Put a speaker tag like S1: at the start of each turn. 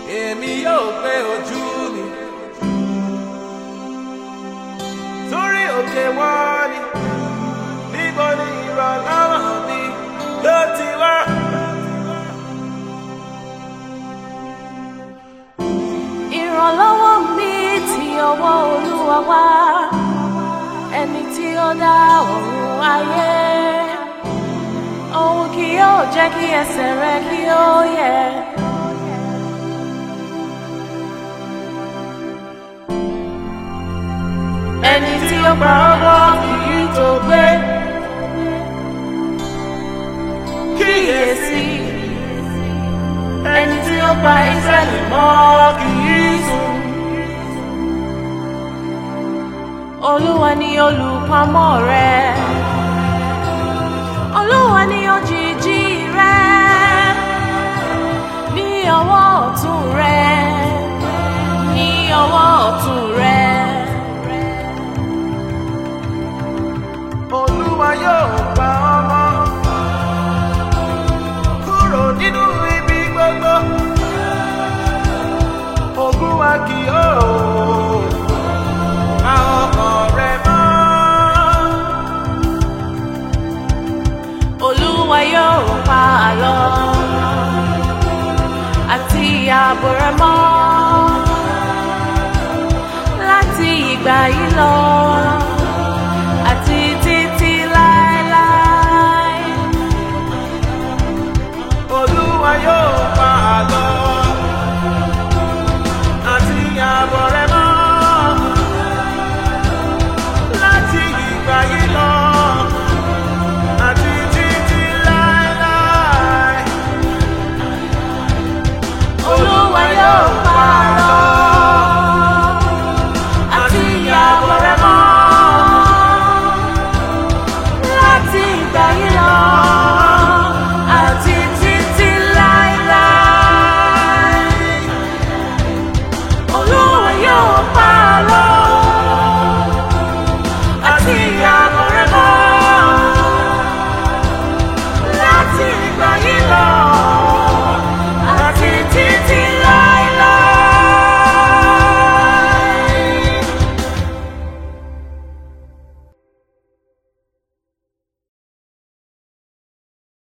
S1: èmi yóò gbé ojú mi sórí òkè wọn ni níbo ni ìrànlọ́wọ́ mi ló ti wá.
S2: ìrànlọ́wọ́ mi ti ọwọ́ olúwa wá ẹni tí ó dá ọ̀run ayé òun kì yóò jẹ́ kí ẹsẹ̀ rẹ kí ó yẹ̀. ẹni tí ó pa ọwọ́ kì í tó gbé kíyèsí ẹni tí ó pa Ísírẹ́lì mọ́ kì í sùn. Olúwa ni olùpamọ́ rẹ. Olúwa ni òjìji rẹ. Ní ọwọ́ ọ̀tún rẹ. Ní ọwọ́ ọ̀tún rẹ.
S1: Olúwa yóò pa ọmọ kúrò nínú ibi gbogbo. Ogun wa kì yóò pa ọkàn rẹ mọ́.
S2: Olúwa yóò pa àlọ́ àti ààbò rẹ mọ́ láti ìgbà yìí lọ àti títí láéláé.
S1: Olúwa yóò pa àlọ́ àti ààbọ̀ rẹ mọ́ láti ìgbà yìí lọ àti títí láéláé.
S2: Olúwa yóò pa